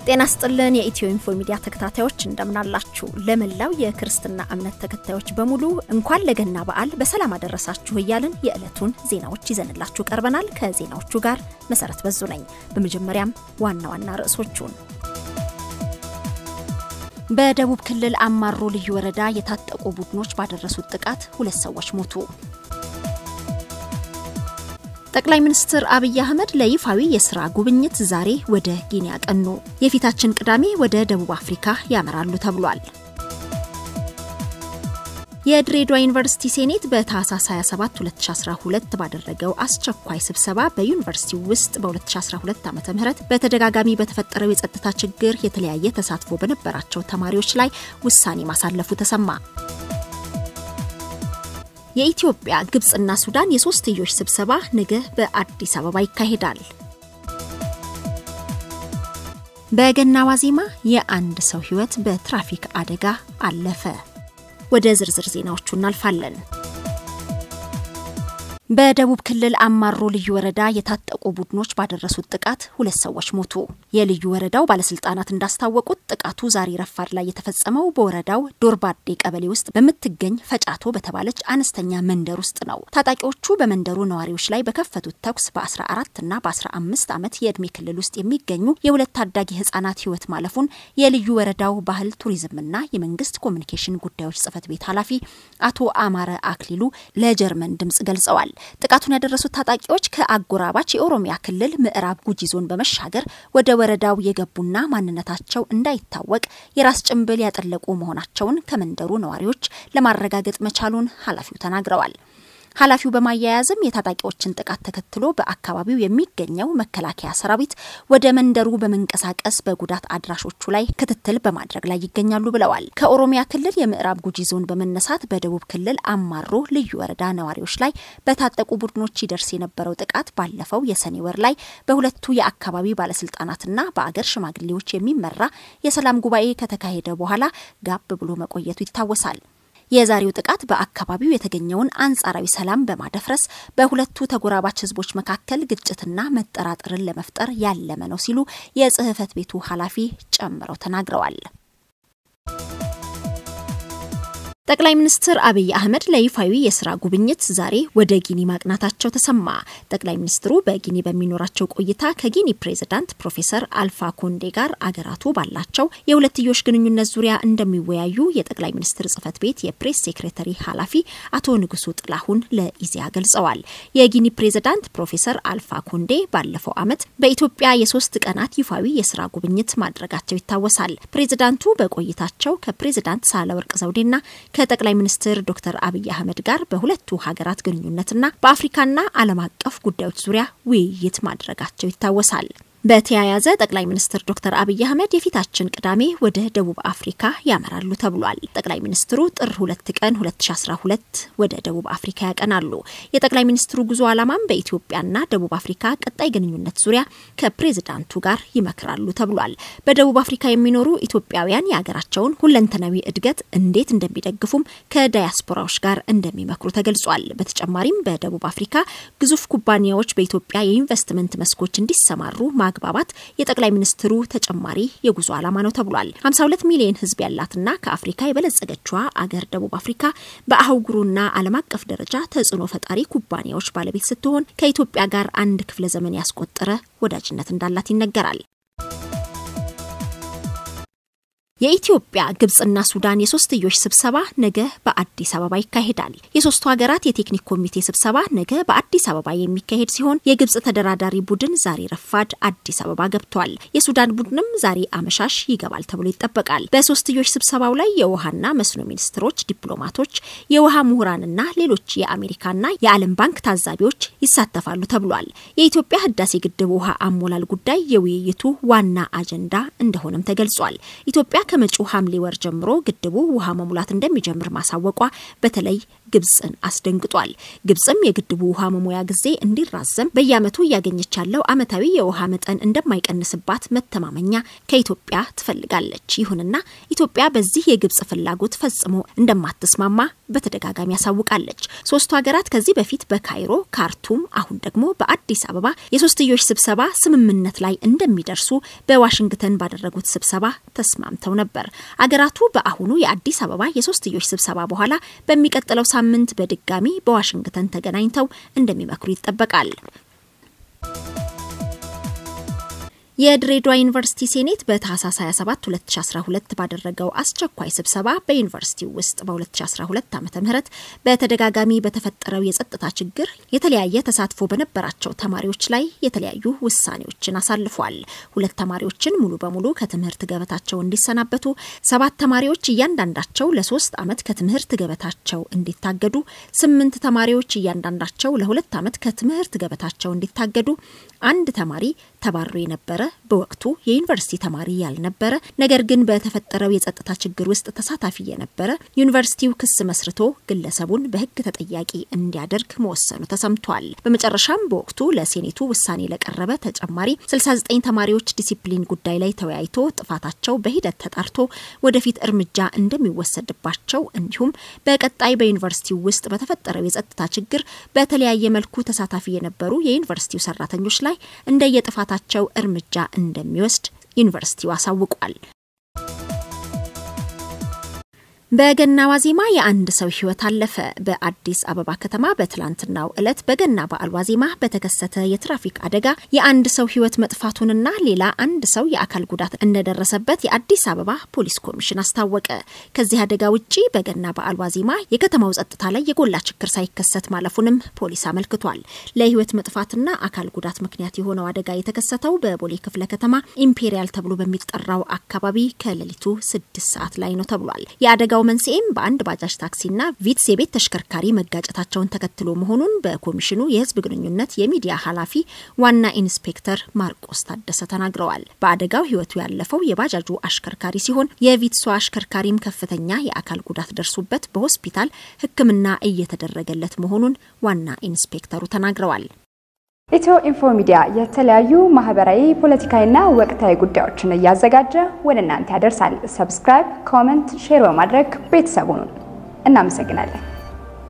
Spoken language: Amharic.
ጤና ስጥልን የኢትዮ ኢንፎ ሚዲያ ተከታታዮች እንደምናላችሁ። ለመላው የክርስትና እምነት ተከታዮች በሙሉ እንኳን ለገና በዓል በሰላም አደረሳችሁ እያልን የዕለቱን ዜናዎች ይዘንላችሁ ቀርበናል። ከዜናዎቹ ጋር መሰረት በዙ ነኝ። በመጀመሪያም ዋና ዋና ርዕሶቹን በደቡብ ክልል አማሮ ልዩ ወረዳ የታጠቁ ቡድኖች ባደረሱት ጥቃት ሁለት ሰዎች ሞቱ። ጠቅላይ ሚኒስትር አብይ አህመድ ለይፋዊ የስራ ጉብኝት ዛሬ ወደ ጊኒ ያቀኑ። የፊታችን ቅዳሜ ወደ ደቡብ አፍሪካ ያመራሉ ተብሏል። የድሬዳዋ ዩኒቨርሲቲ ሴኔት በታህሳስ 27 2012 ባደረገው አስቸኳይ ስብሰባ በዩኒቨርሲቲው ውስጥ በ2012 ዓ ም በተደጋጋሚ በተፈጠረው የጸጥታ ችግር የተለያየ ተሳትፎ በነበራቸው ተማሪዎች ላይ ውሳኔ ማሳለፉ ተሰማ። የኢትዮጵያ ግብፅና ሱዳን የሶስትዮሽ ስብሰባ ነገ በአዲስ አበባ ይካሄዳል። በገና ዋዜማ የአንድ ሰው ሕይወት በትራፊክ አደጋ አለፈ። ወደ ዝርዝር ዜናዎቹ እናልፋለን። በደቡብ ክልል አማሮ ልዩ ወረዳ የታጠቁ ቡድኖች ባደረሱት ጥቃት ሁለት ሰዎች ሞቱ። የልዩ ወረዳው ባለስልጣናት እንዳስታወቁት ጥቃቱ ዛሬ ረፋድ ላይ የተፈጸመው በወረዳው ዶርባዴ ቀበሌ ውስጥ በምትገኝ ፈጫቶ በተባለች አነስተኛ መንደር ውስጥ ነው። ታጣቂዎቹ በመንደሩ ነዋሪዎች ላይ በከፈቱት ተኩስ በ14 እና በ15 ዓመት የዕድሜ ክልል ውስጥ የሚገኙ የሁለት ታዳጊ ህጻናት ህይወት ማለፉን የልዩ ወረዳው ባህል ቱሪዝምና የመንግስት ኮሚኒኬሽን ጉዳዮች ጽህፈት ቤት ኃላፊ አቶ አማረ አክሊሉ ለጀርመን ድምጽ ገልጸዋል። ጥቃቱን ያደረሱት ታጣቂዎች ከአጎራባች የኦሮሚያ ክልል ምዕራብ ጉጂ ዞን በመሻገር ወደ ወረዳው የገቡና ማንነታቸው እንዳይታወቅ የራስ ጭንብል ያጠለቁ መሆናቸውን ከመንደሩ ነዋሪዎች ለማረጋገጥ መቻሉን ኃላፊው ተናግረዋል። ኃላፊው በማያያዝም የታጣቂዎችን ጥቃት ተከትሎ በአካባቢው የሚገኘው መከላከያ ሰራዊት ወደ መንደሩ በመንቀሳቀስ በጉዳት አድራሾቹ ላይ ክትትል በማድረግ ላይ ይገኛሉ ብለዋል። ከኦሮሚያ ክልል የምዕራብ ጉጂ ዞን በመነሳት በደቡብ ክልል አማሮ ልዩ ወረዳ ነዋሪዎች ላይ በታጠቁ ቡድኖች ይደርስ የነበረው ጥቃት ባለፈው የሰኔ ወር ላይ በሁለቱ የአካባቢ ባለስልጣናትና በአገር ሽማግሌዎች የሚመራ የሰላም ጉባኤ ከተካሄደ በኋላ ጋብ ብሎ መቆየቱ ይታወሳል። የዛሬው ጥቃት በአካባቢው የተገኘውን አንጻራዊ ሰላም በማደፍረስ በሁለቱ ተጎራባች ሕዝቦች መካከል ግጭትና መጠራጠርን ለመፍጠር ያለመ ነው ሲሉ የጽህፈት ቤቱ ኃላፊ ጨምረው ተናግረዋል። ጠቅላይ ሚኒስትር አብይ አህመድ ለይፋዊ የስራ ጉብኝት ዛሬ ወደ ጊኒ ማቅናታቸው ተሰማ። ጠቅላይ ሚኒስትሩ በጊኒ በሚኖራቸው ቆይታ ከጊኒ ፕሬዝዳንት ፕሮፌሰር አልፋ ኮንዴ ጋር አገራቱ ባላቸው የሁለትዮሽ ግንኙነት ዙሪያ እንደሚወያዩ የጠቅላይ ሚኒስትር ጽህፈት ቤት የፕሬስ ሴክሬተሪ ኃላፊ አቶ ንጉሱ ጥላሁን ለኢዜአ ገልጸዋል። የጊኒ ፕሬዝዳንት ፕሮፌሰር አልፋ ኮንዴ ባለፈው ዓመት በኢትዮጵያ የሶስት ቀናት ይፋዊ የስራ ጉብኝት ማድረጋቸው ይታወሳል። ፕሬዝዳንቱ በቆይታቸው ከፕሬዝዳንት ሳህለወርቅ ዘውዴና ከጠቅላይ ሚኒስትር ዶክተር አብይ አህመድ ጋር በሁለቱ ሀገራት ግንኙነትና በአፍሪካና ዓለም አቀፍ ጉዳዮች ዙሪያ ውይይት ማድረጋቸው ይታወሳል። በተያያዘ ጠቅላይ ሚኒስትር ዶክተር አብይ አህመድ የፊታችን ቅዳሜ ወደ ደቡብ አፍሪካ ያመራሉ ተብሏል። ጠቅላይ ሚኒስትሩ ጥር ሁለት ቀን 2012 ወደ ደቡብ አፍሪካ ያቀናሉ። የጠቅላይ ሚኒስትሩ ጉዞ ዓላማም በኢትዮጵያና ደቡብ አፍሪካ ቀጣይ ግንኙነት ዙሪያ ከፕሬዝዳንቱ ጋር ይመክራሉ ተብሏል። በደቡብ አፍሪካ የሚኖሩ ኢትዮጵያውያን የሀገራቸውን ሁለንተናዊ እድገት እንዴት እንደሚደግፉም ከዳያስፖራዎች ጋር እንደሚመክሩ ተገልጿል። በተጨማሪም በደቡብ አፍሪካ ግዙፍ ኩባንያዎች በኢትዮጵያ የኢንቨስትመንት መስኮች እንዲሰማሩ ማግባባት የጠቅላይ ሚኒስትሩ ተጨማሪ የጉዞ ዓላማ ነው ተብሏል። 52 ሚሊዮን ሕዝብ ያላትና ከአፍሪካ የበለጸገችዋ አገር ደቡብ አፍሪካ በአህጉሩና ዓለም አቀፍ ደረጃ ተጽዕኖ ፈጣሪ ኩባንያዎች ባለቤት ስትሆን ከኢትዮጵያ ጋር አንድ ክፍለ ዘመን ያስቆጠረ ወዳጅነት እንዳላት ይነገራል። የኢትዮጵያ ግብፅና ሱዳን የሶስትዮሽ ስብሰባ ነገ በአዲስ አበባ ይካሄዳል። የሶስቱ ሀገራት የቴክኒክ ኮሚቴ ስብሰባ ነገ በአዲስ አበባ የሚካሄድ ሲሆን የግብፅ ተደራዳሪ ቡድን ዛሬ ረፋድ አዲስ አበባ ገብቷል። የሱዳን ቡድንም ዛሬ አመሻሽ ይገባል ተብሎ ይጠበቃል። በሶስትዮሽ ስብሰባው ላይ የውሃና መስኖ ሚኒስትሮች፣ ዲፕሎማቶች፣ የውሃ ምሁራንና ሌሎች የአሜሪካና የዓለም ባንክ ታዛቢዎች ይሳተፋሉ ተብሏል። የኢትዮጵያ ህዳሴ ግድብ ውሃ አሞላል ጉዳይ የውይይቱ ዋና አጀንዳ እንደሆነም ተገልጿል። ኢትዮጵያ ከመጪው ሐምሌ ወር ጀምሮ ግድቡ ውሃ መሙላት እንደሚጀምር ማሳወቋ በተለይ ግብፅን አስደንግጧል። ግብፅም የግድቡ ውሃ መሙያ ጊዜ እንዲራዘም በየዓመቱ እያገኘች ያለው ዓመታዊ የውሃ መጠን እንደማይቀንስባት መተማመኛ ከኢትዮጵያ ትፈልጋለች። ይሁንና ኢትዮጵያ በዚህ የግብፅ ፍላጎት ፈጽሞ እንደማትስማማ በተደጋጋሚ ያሳውቃለች። ሶስቱ ሀገራት ከዚህ በፊት በካይሮ ካርቱም፣ አሁን ደግሞ በአዲስ አበባ የሶስትዮሽ ስብሰባ ስምምነት ላይ እንደሚደርሱ በዋሽንግተን ባደረጉት ስብሰባ ተስማምተው ነበር። አገራቱ በአሁኑ የአዲስ አበባ የሶስትዮሽ ስብሰባ በኋላ በሚቀጥለው ሳምንት በድጋሚ በዋሽንግተን ተገናኝተው እንደሚመክሩ ይጠበቃል። የድሬዳዋ ዩኒቨርሲቲ ሴኔት በታህሳስ 27 2012 ባደረገው አስቸኳይ ስብሰባ በዩኒቨርሲቲው ውስጥ በ2012 ዓ ም በተደጋጋሚ በተፈጠረው የጸጥታ ችግር የተለያየ ተሳትፎ በነበራቸው ተማሪዎች ላይ የተለያዩ ውሳኔዎችን አሳልፏል። ሁለት ተማሪዎችን ሙሉ በሙሉ ከትምህርት ገበታቸው እንዲሰናበቱ፣ ሰባት ተማሪዎች እያንዳንዳቸው ለሶስት ዓመት ከትምህርት ገበታቸው እንዲታገዱ፣ ስምንት ተማሪዎች እያንዳንዳቸው ለሁለት ዓመት ከትምህርት ገበታቸው እንዲታገዱ፣ አንድ ተማሪ ተባሮ የነበረ በወቅቱ የዩኒቨርሲቲ ተማሪ ያልነበረ ነገር ግን በተፈጠረው የጸጥታ ችግር ውስጥ ተሳታፊ የነበረ ዩኒቨርሲቲው ክስ መስርቶ ግለሰቡን በሕግ ተጠያቂ እንዲያደርግ መወሰኑ ተሰምቷል። በመጨረሻም በወቅቱ ለሴኔቱ ውሳኔ ለቀረበ ተጨማሪ 69 ተማሪዎች ዲሲፕሊን ጉዳይ ላይ ተወያይቶ ጥፋታቸው በሂደት ተጣርቶ ወደፊት እርምጃ እንደሚወሰድባቸው እንዲሁም በቀጣይ በዩኒቨርሲቲው ውስጥ በተፈጠረው የጸጥታ ችግር በተለያየ መልኩ ተሳታፊ የነበሩ የዩኒቨርሲቲው ሰራተኞች ላይ እንደየጥፋታቸው እርምጃ እንደሚወስድ ዩኒቨርሲቲው አሳውቋል። በገና ዋዜማ የአንድ ሰው ሕይወት አለፈ። በአዲስ አበባ ከተማ በትላንትናው ዕለት በገና በዓል ዋዜማ በተከሰተ የትራፊክ አደጋ የአንድ ሰው ሕይወት መጥፋቱንና ሌላ አንድ ሰው የአካል ጉዳት እንደደረሰበት የአዲስ አበባ ፖሊስ ኮሚሽን አስታወቀ። ከዚህ አደጋ ውጪ በገና በዓል ዋዜማ የከተማው ጸጥታ ላይ የጎላ ችግር ሳይከሰት ማለፉንም ፖሊስ አመልክቷል። ለሕይወት መጥፋትና አካል ጉዳት ምክንያት የሆነው አደጋ የተከሰተው በቦሌ ክፍለ ከተማ ኢምፔሪያል ተብሎ በሚጠራው አካባቢ ከሌሊቱ ስድስት ሰዓት ላይ ነው ተብሏል። የአደጋ የአደጋው መንስኤም በአንድ ባጃጅ ታክሲና ቪትስ የቤት ተሽከርካሪ መጋጨታቸውን ተከትሎ መሆኑን በኮሚሽኑ የሕዝብ ግንኙነት የሚዲያ ኃላፊ ዋና ኢንስፔክተር ማርቆስ ታደሰ ተናግረዋል። በአደጋው ሕይወቱ ያለፈው የባጃጁ አሽከርካሪ ሲሆን የቪትሷ አሽከርካሪም ከፍተኛ የአካል ጉዳት ደርሶበት በሆስፒታል ሕክምና እየተደረገለት መሆኑን ዋና ኢንስፔክተሩ ተናግረዋል። ኢትዮ ኢንፎ ሚዲያ የተለያዩ ማህበራዊ፣ ፖለቲካዊና ወቅታዊ ጉዳዮችን እያዘጋጀ ወደ እናንተ ያደርሳል። ሰብስክራይብ፣ ኮመንት፣ ሼር በማድረግ ቤተሰቡን እናመሰግናለን።